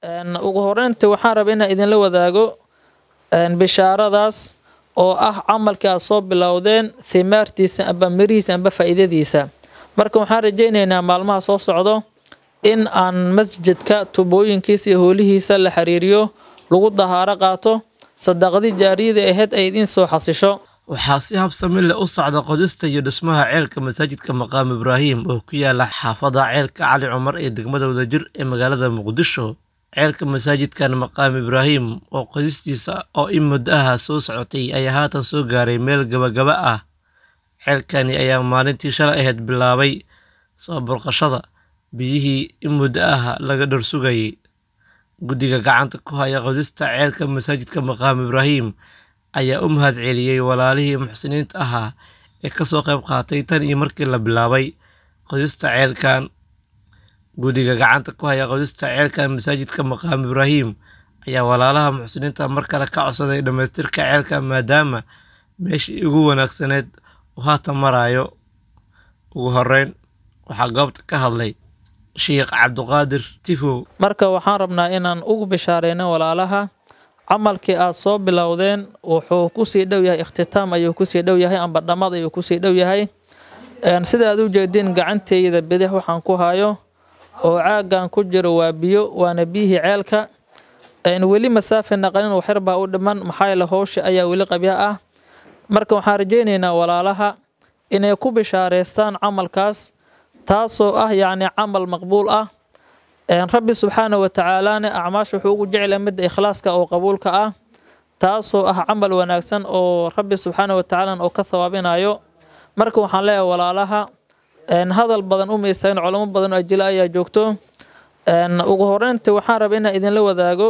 ugu horeynta waxaan rabaa inaan idinla wadaago bishaaradaas oo ah camalkii aad soo bilowdeen thimaartiisa amba mirihiisa amba faa'iidadiisa marka waxaan rajaynaynaa maalmaha soo socdo in aan masjidka tubooyinkiisa iyo hoolihiisa la xiriiriyo lagu dahaaro qaato sadaqadii jaariyada ahayd ay idiin soo xasisho waxaa si habsami leh u socda qodista iyo dhismaha ceelka masaajidka maqaam ibraahim oo ku yaala xaafada ceelka cali cumar ee degmada wadajir ee magaalada muqdisho ceelka masaajidkan maqaam ibraahim oo qodistiisa oo in muddo aha soo socotay ayaa haatan soo gaaray meel gabagaba ah ceelkani ayaa maalintii shalay ahayd bilaabay soo burqashada biyihii in muddo aha laga dharsugayay guddiga gacanta ku haya qodista ceelka masaajidka maqaam ibraahim ayaa u mahad celiyey walaalihii muxsiniinta ahaa ee kasoo qayb qaatay tan iyo markii la bilaabay qodista ceelkan guddiga gacanta ku haya qodista ceelkan masaajidka maqaam ibraahim ayaa walaalaha muxsiniinta mar kale ka codsaday dhammaystirka ceelka maadaama meeshii ugu wanaagsaneed uu haatan maraayo ugu horeyn waxaa goobta ka hadlay sheikh cabduqaadir tifow marka waxaan rabnaa inaan ugu bishaareyno walaalaha camalkii aad soo bilowdeen wuxuu kusii dhow yahay ikhtitaam ayuu kusii dhow yahay amba dhammad ayuu kusii dhow yahay sida aad u jeediin gacanteyda bidix waxaan ku hayo oo caagan ku jiro waa biyo waana biyihii ceelka weli masaafi naqanin waxyar baa u dhiman maxaa yeele howsha ayaa weli qabya ah marka waxaan rajaynaynaa walaalaha inay ku bishaareystaan camalkaas taasoo ah yacni camal maqbuul ah rabbi subxaana wa tacaalaana acmaasha wuxuu ugu jeclay midda ikhlaaska oo qabuulka ah taasoo ah camal wanaagsan oo rabbi subxaana wa tacaala oo ka thawaabinayo marka waxaan leeyahay walaalaha hadal badan u miisayn culamo badan oo ajila ayaa joogto ugu horeynta waxaan rabaa inaan idinla wadaago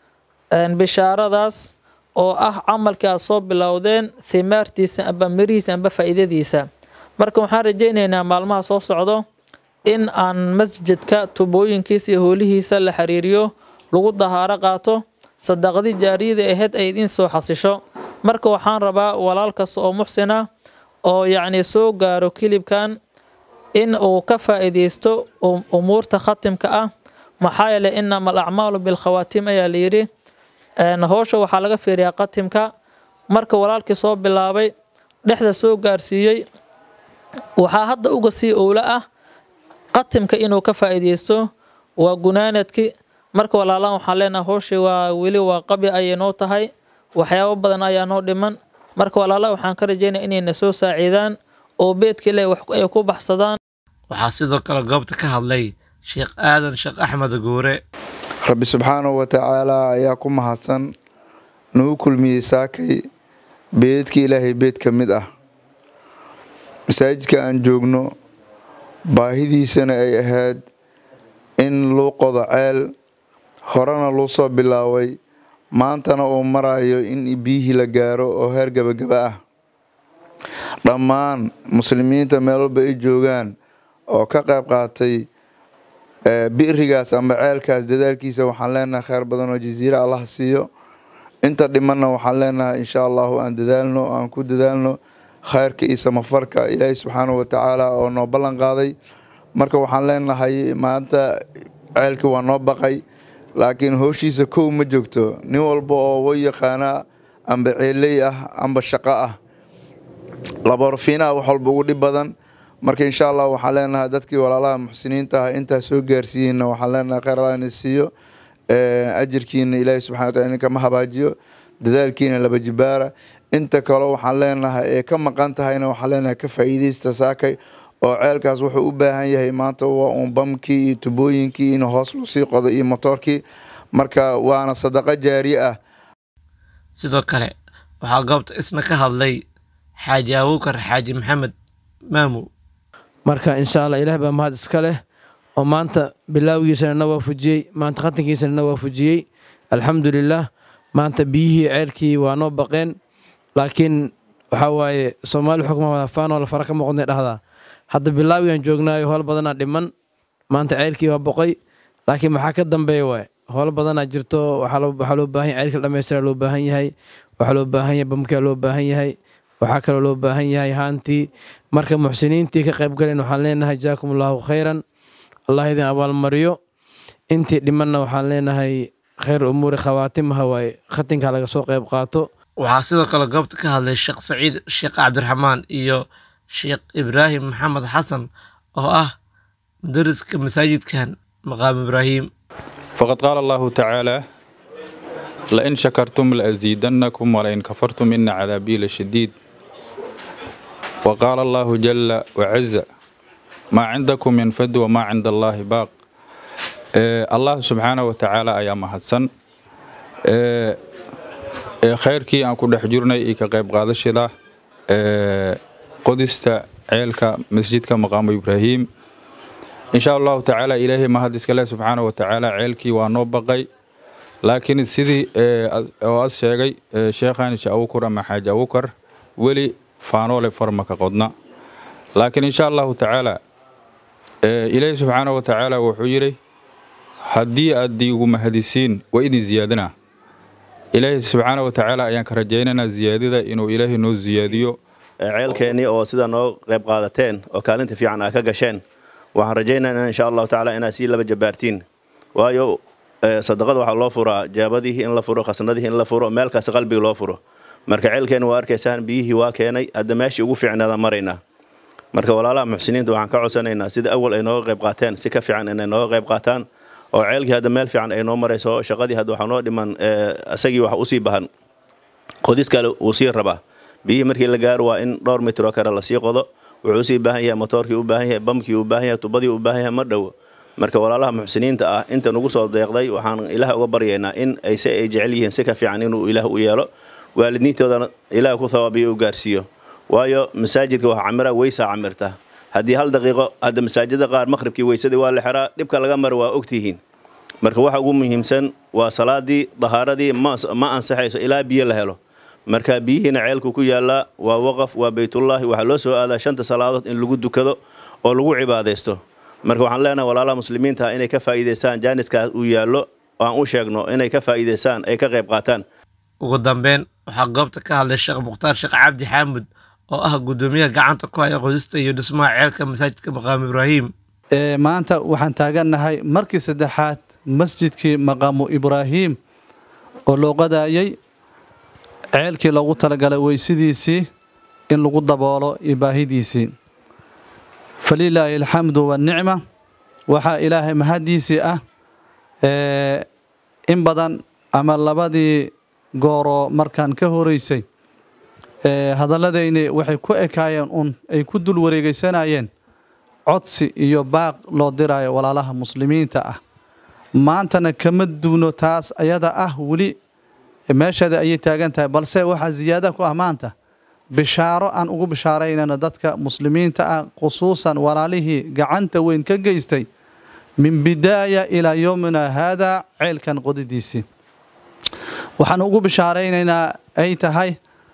bishaaradaas oo ah camalkii aad soo bilowdeen thimaartiisa amba mirihiisa amba faa'iidadiisa marka waxaan rajaynaynaa maalmaha soo socdo in aan masjidka tubooyinkiisa iyo hoolihiisa la xiriiriyo lagu dahaaro qaato sadaqadii jaariyada ahayd ay idiin soo xasisho marka waxaan rabaa walaal kasta oo muxsina oo yacni soo gaaro kilibkan in uu ka faa'iidaysto umuurta khatimka ah maxaa yeele inama alacmaalu bilkhawaatim ayaa layidhi howsha waxaa laga fiiriyaa khatimka marka walaalkii soo bilaabay dhexda soo gaarsiiyey waxaa hadda uga sii owlo ah qatimka inuu ka faa'iidaysto waa gunaanadki marka walaalaan waxaan leenahay howshii waa weli waa qabi ayay noo tahay waxyaabo badan ayaa noo dhiman marka walaala waxaan ka rajaynaya inayna soo saaciidaan oo beedka ilaahi wax ay ku baxsadaan waxaa sidoo kale goobta ka hadlay sheekh aadan sheekh axmed guure rabbi subxaanahu wa tacaalaa ayaa ku mahadsan nagu kulmiyey saakay beedka ilaahay beed ka mid ah masaajidka aan joogno baahidiisana ay ahayd in luu qodo ceel horena luu soo bilaabay maantana uu marayo in biyihii la gaaro oo heer gabagaba ah dhammaan muslimiinta meel walba ay joogaan oo ka qayb qaatay bi'rigaas amba ceelkaas dadaalkiisa waxaan leenahay kheyr badan oo jasiire allah siiyo inta dhimanna waxaan leenahay insha allahu aan dadaalno aan ku dadaalno khayrka iyo samafarka ilaahay subxaanahu watacaala oo noo ballan qaaday marka waxaan leenahay maanta ceelkii waa noo baqay laakiin howshiisa kow ma joogto nin walba oo way yaqaana amba ceeley ah amba shaqo ah laboorfiinaha wax walba ugu dhib badan marka insha allah waxaan leenahay dadkii walaalaha muxsiniinta ah intaa soo gaarsiiyeyna waxaan leenahay kheyr allah ina siiyo ajirkiina ilaahay subxana wataala idinkama habaajiyo dadaalkiina laba jibaara inta kaleo waxaan leenahay ee ka maqan tahayna waxaan leenahay ka faa'iidaysta saakay oo ceelkaas wuxuu u baahan yahay maanta waa uun bamkii iyo tubooyinkii in hoos loo sii qodo iyo motoorkii marka waana sadaqo jaari ah sidoo kale waxaa goobta isna ka hadlay xaaji abuukar xaaji maxamed maamu marka insha allah ilaah baa mahad iska leh oo maanta bilaawgiisana na waafujiyey maanta khatankiisana na waafujiyey alxamdulilaah maanta biyihii ceelkii waa noo baqeen laakiin waxaa waaye soomaali xukma wadafaanoo la fara ka muuqdnay dhahdaa hadda bilaawigan joognaayo howl badanaa dhiman maanta ceelkii waa boqoy laakiin maxaa ka dambeeya waay howl badanaa jirto waxaa loo baahan yahay ceelka dhammaystira loo baahan yahay waxaa loo baahan yahay bamkaa loo baahan yahay waxaa kaloo loo baahan yahay haantii marka muxsiniintii ka qaybgalen waxaan leenahay jaakum allaahu khayran allah idin abaalmariyo intii dhimanna waxaan leenahay khayr umuuri khawaatimaha waaye khatinka laga soo qayb qaato waxaa sidoo kale goobta ka hadlay sheekh saciid sheekh cabdiraxmaan iyo sheekh ibraahim maxamed xasan oo ah mudariska masaajidkan maqaam ibraahim فقد قال الله تعالى لئن شكرتم لأزيدنكم ولئن كفرتم إن عذابي لشديد وقال الله جل وعز ما عندكم ينفد وما عند الله باق إيه الله سبحانه وتعالى أيام هدسن إيه إيه خيركي أن كل حجرنا إيكا قيب قادشدا إيه قدست عيلك مسجدك مقام إبراهيم in sha allahu tacaala ilaahay mahad iskale subxaana wa tacaala ceelkii waa noo baqay laakiin sidii oo as sheegay sheekhan insha awukar ama xaaji awukar weli faanoole farmaka qodna laakiin insha allahu tacaala ilaahay subxaana wa tacaala wuxuu yidhi haddii aad iigu mahadisiin waa idin ziyaadinaa ilaahay subxaana wa tacaala ayaan ka rajaynaynaa ziyaadida inuu ilaahay noo ziyaadiyo ceelkeennii oo sida noo qayb qaadateen oo kaalinta fiican aa ka gasheen waxaan rajaynaynaa insha allahu tacaala inaad sii laba jabaartiin waayo sadaqada waxaa loo furaa jaabadihii in la furo khasnadihii in la furo meel kasta qalbiga loo furo marka ceelkeena waa arkaysaan biyihii waa keenay hadda meeshii ugu fiicnaada maraynaa marka walaalaha muxsiniinta waxaan ka codsanaynaa sida awal ay nooga qayb qaateen si ka fiican inay nooga qayb qaataan oo ceelkii hadda meel fiican ay noo marayso shaqadii hadda waxaa noo dhiman isagii wax usii bahan qodis kale uu sii rabaa biyihii markii la gaaro waa in dhowr mitroo kale lasii qodo wuxuu usii baahan yahay motoorkii u baahan yahay bamkii u baahan yahay tubadii u baahan yahay ma dhowo marka walaalaha muxsiniinta ah inta nugu soo deeqday waxaan ilaah uga baryaynaa in ay se ay jecel yihiin si ka fiican inuu ilaah u yeelo waalidiintoodana ilaah ku thawaabiyo u gaarsiiyo waayo masaajidka waxa camira weysaa camirta haddii hal daqiiqo hadda masaajida qaar maqhribkii weysadii waa la xiraa dhibka laga mara waa ogtihiin marka waxa ugu muhiimsan waa salaadii dahaaradii ma ansaxayso ilaa biyo la helo marka biyihiina ceelku ku yaallaa waa waqaf waa baytullaahi waxaa loo soo aadaa shanta salaadood in lagu dukado oo lagu cibaadaysto marka waxaan leenahay walaalaha muslimiinta inay ka faa'iidaystaan jaaniskaas uu yaallo oo aan u sheegno inay ka faa'iidaystaan ay ka qayb qaataan ugu dambeyn waxaa goobta ka hadlay sheekh mukhtaar sheekh cabdi xaamud oo ah guddoomiyaha gacanta ku haya qodista iyo dhismaha ceelka masaajidka maqaamu ibraahim maanta waxaan taagannahay markii saddexaad masjidkii maqaamu ibraahim oo loo qadaayay ceelkii loogu talagalay weysidiisii in lagu daboolo iyo baahidiisii falilaahi alxamdu waannicma waxaa ilaahay mahaddiisii ah in badan ama labadii gooroo markaan ka horeysay hadalladayni waxay ku ekaayeen un ay ku dul wareegaysanayeen codsi iyo baaq loo diraayo walaalaha muslimiinta ah maantana kama duwno taas ayada ah weli meesheeda ayay taagan tahay balse waxaa ziyaada ku ah maanta bishaaro aan ugu bishaaraynana dadka muslimiinta ah khusuusan walaalihii gacanta weyn ka geystay min bidaaya ilaa yowmina haadaa ceelkan qodidiisii waxaan ugu bishaaraynaynaa ay tahay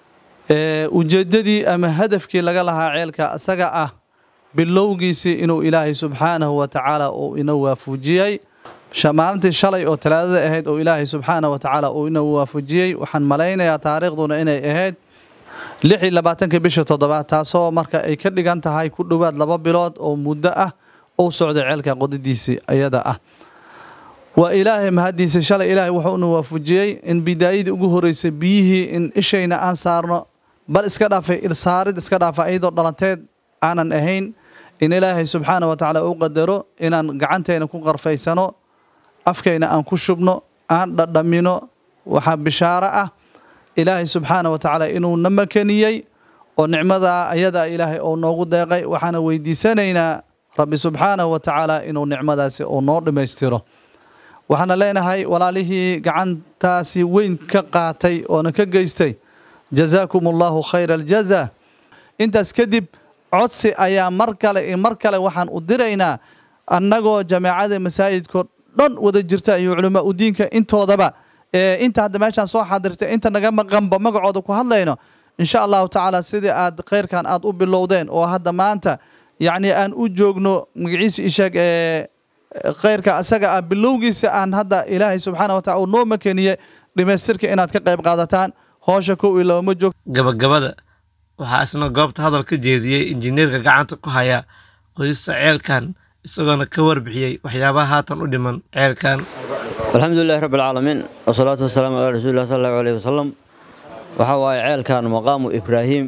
ujeeddadii ama hadafkii laga lahaa ceelka isaga ah bilowgiisii inuu ilaahay subxaanahu wa tacaala uu ina waafujiyey maalintii shalay oo talaadada ahayd oo ilaahay subxaana wa tacaala uu ina waafujiyey waxaan malaynayaa taariikhduna inay ahayd lix iyo labaatanka bisha toddobaad taasoo marka ay ka dhigan tahay ku dhowaad laba bilood oo muddo ah uu socday ceelka qodidiisii ayada ah waa ilaahay mahaddiisa shalay ilaahay wuxuuna waafujiyey in bidaayadii ugu horeysay biyihii in ishayna aan saarno bal iska dhaafay ilsaarid iska dhaafa iyadoo dhalanteed aanan ahayn in ilaahay subxaana wa tacaala u qadaro inaan gacanteena ku qarfaysano afkayna aan ku shubno aan dhadhamino waxaa bishaaro ah ilaahay subxaana wa tacaala inuu na makaniyey oo nicmadaa ayadaa ilaahay oo noogu deeqay waxaana weydiisanaynaa rabbi subxaanahu wa tacaala inuu nicmadaasi uu noo dhammaystiro waxaana leenahay walaalihii gacantaasi weyn ka qaatay oona ka geystay jazaakum allahu khayra aljaza intaas kadib codsi ayaa mar kale iyo mar kale waxaan u diraynaa annagoo jameecada masaajidko dhan wada jirta iyo culamaa u diinka intoodaba inta hadda meeshaan soo xaadirtay inta naga maqanba magacooda ku hadlayno insha allahu tacaala sidii aad khayrkan aad u bilowdeen oo hadda maanta yacni aan u joogno magaciisa isheeg ee khayrka asaga ah bilowgiisa aan hadda ilaahay subxaana wa tacala uu noo makeniye dhamaystirka inaad ka qayb qaadataan hoosha kow iyo labama joog gabagabada waxaa isna goobta hadal ka jeediyey injineerka gacanta ku haya qodista ceelkan isagoona ka warbixiyey waxyaabaha haatan u dhiman ceelkan alxamdu lilahi rabbi alcaalamiin wasalaatu wasalaamu calaa rasuulilah sal allahu aleyhi wasalam waxaa waaye ceelkan maqaamu ibraahim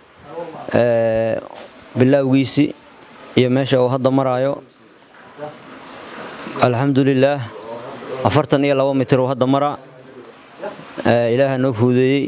bilaawgiisii iyo meesha uu hadda maraayo alxamdu lilaah afartan iyo labo mitir uu hadda maraa ilaaha noo fuudeeyey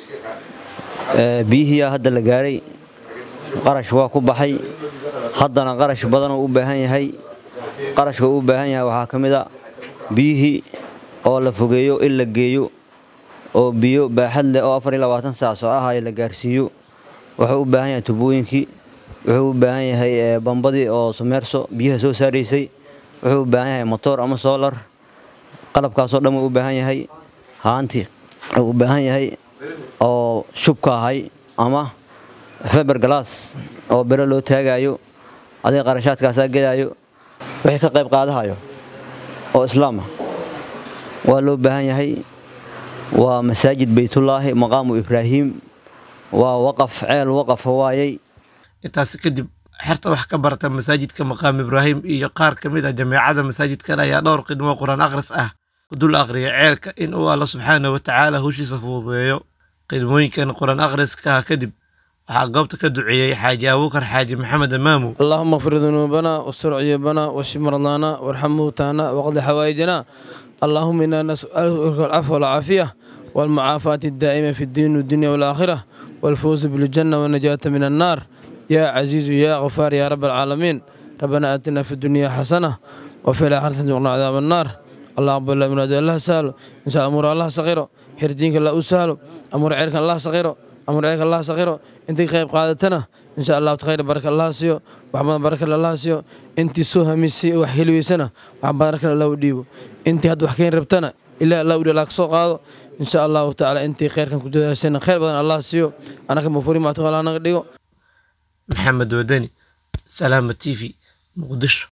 biyihiiyaa hadda la gaaray qarash waa ku baxay haddana qarash badanoo u baahan yahay qarashka uu u baahan yahay waxaa ka mid a biyihii oo la fogeeyo in la geeyo oo biyo baaxad leh oo afar iyo labaatan saac soo ahaya la gaarsiiyo wuxuu u baahan yahay tubooyinkii wuxuu u baahan yahay bambadii oo sumeerso biyaha soo saaraysay wuxuu u baahan yahay motoor ama soolar qalabkaasoo dhan wuu u baahan yahay haantii wuu u baahan yahay oo shubka ahay ama feber galaas oo bere loo taagayo adiga qarashaadkaasaa gelaayo wixii ka qayb qaadahayo oo islaam ah waa loo baahan yahay waa masaajid baytullaahi maqaamu ibraahim waa waqaf ceel waqafa waayey intaasi kadib xerta wax ka barata masaajidka maqaam ibraahim iyo qaar ka mid ah jameecada masaajidkan ayaa dhowr khidmo qur-aan akhris ah ku dul aqriya ceelka in uu alla subxaana wa tacaala hushiisa fududeeyo khidmooyinkan qur-aan akhriska kadib waxaa goobta ka duceeyey xaaji abuukar xaaji maxamed amaamu اللهم اغفر ذنوبنا واستر عيوبنا واشف مرضانا وارحم موتانا واقض حوائجنا اللهم انا نسالك العفو والعافيه والمعافاة الدائمة في الدين والدنيا والآخرة والفوز بالجنة والنجاة من النار يا عزيز يا غفار يا رب العالمين ربنا آتنا في الدنيا حسنة وفي الآخرة وقنا عذاب النار الله أقبل الله من الله سهل إن شاء الله أمور الله صغيره حردينك الله أسهل أمور عيرك الله صغيره أمور عيرك الله صغيره أنت قيب قادتنا إن شاء الله تخير بارك الله سيو وحمد بارك الله سيو أنت سوها ميسي وحلوي سنة وحمد بارك الله وديو أنت هاد وحكين ربتنا إلا الله ودي لك سوق هذا إن شاء الله تعالى أنت خير كان كنت سنة خير بدن الله سيو أنا كمفوري ما تقول أنا قديو maxamed wadani salaama t v muqdisho